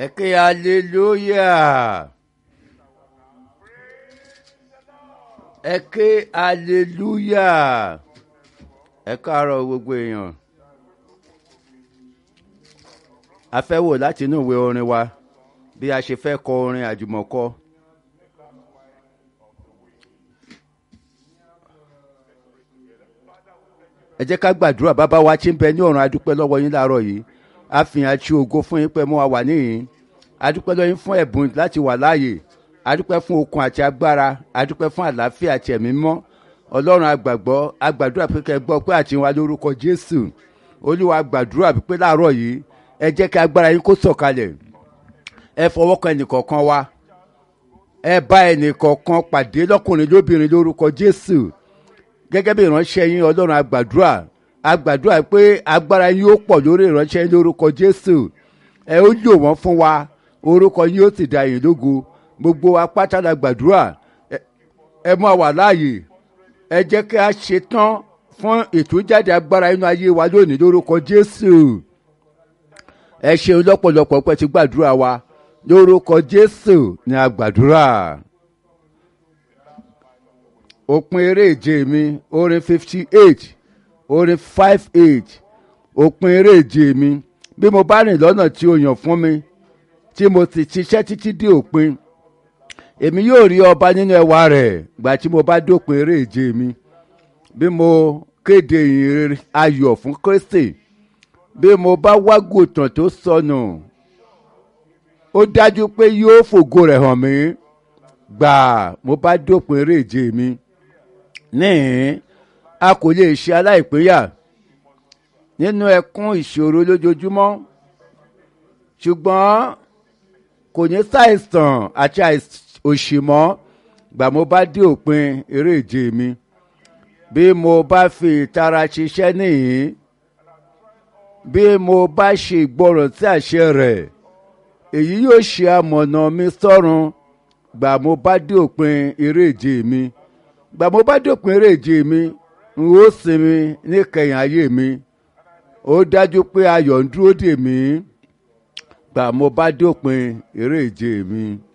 ẹ ké hallelujah ẹ ké hallelujah ẹ káàárọ̀ gbogbo èèyàn a fẹ́ wò láti inú ìwé orin wa bí a ṣe fẹ́ kọ orin àjùmọ̀kọ. ẹ jẹ́ ká gbàdúrà bàbá wa tí ń bẹ ní ọ̀run adúpẹ́ lọ́wọ́ yín láàárọ̀ yìí a fi hàn tí ògo fún yín pé mo wà níyìn adúpẹ́ lọ́yìn fún ẹ̀bùn láti wà láàyè adúpẹ́ fún okun àti agbára adúpẹ́ fún àlàáfíà àti ẹ̀mí mọ́ ọlọ́run agbàgbọ́ agbàdúrà pé kẹ́ gbọ́ pé àti wa lórúkọ jésù olúwa gbàdúrà pé láàárọ̀ yìí ẹ jẹ́ kí agbára yín kó sọ̀kalẹ̀ ẹ fọwọ́ kan ẹnìkọ̀ọ̀kan wa ẹ bá ẹnìkọ̀ọ̀kan pàdé lọ́kùnrin lóbìnrin lórúkọ jésù gẹ́gẹ́ bí ìránṣẹ́ yín ọlọ́run agbàdúrà agbàdúrà pé agbára yín ó pọ̀ lórí ìránṣẹ́ yín lórúkọ jésù ẹ ó lò wọ́n fún wa orúkọ yín ó sì dá yín lógo gbogbo apáta la gbàdúrà ẹ mú àwà láàyè ẹ jẹ́ kí a ṣe tán fún ìtújáde agbára inú ayé wa lónìí lórúkọ jésù ẹ ṣeun lọ́pọ̀lọpọ̀ pẹ́ ti gbàdúrà wa lórúkọ jésù ni a gbàdúrà òpin eré ìje mi orin fifty eight orin five eight òpin eré ìje mi bí mo bá rìn lọ́nà tí o yàn fún mi tí mo ti ṣiṣẹ́ títí dé òpin èmi yóò rí ọba nínú ẹwà rẹ̀ gbà tí mo bá dópin eré ìje mi bí mo kéde ìyìn ayọ̀ fún kristi bí mo bá wágùtàn tó sọnù ó dájú pé yóò fògo rẹ̀ hàn mí gbà mo bá dópin eré ìje mi níhìn a kò lè ṣe aláìpéyà nínú ẹkún ìṣòro lójoojúmọ́ ṣùgbọ́n kò ní ṣàìsàn àti òṣì mọ́ gbà mo bá dé òpin eré ìje mi bí mo bá fi ìtara ṣiṣẹ́ níhìn bí mo bá ṣe ìgbọràn sí àṣẹ rẹ̀ èyí yóò ṣe amọ̀nà mi sọ́run gbà mo bá dé òpin eré ìje mi gbà mo bá dé òpin eré ìje mi n ó sinmi níkẹyìn ayé mi ó dájú pé ayọ̀ ń dúró dè mí gbà mo bá dé òpin eré ìje mi.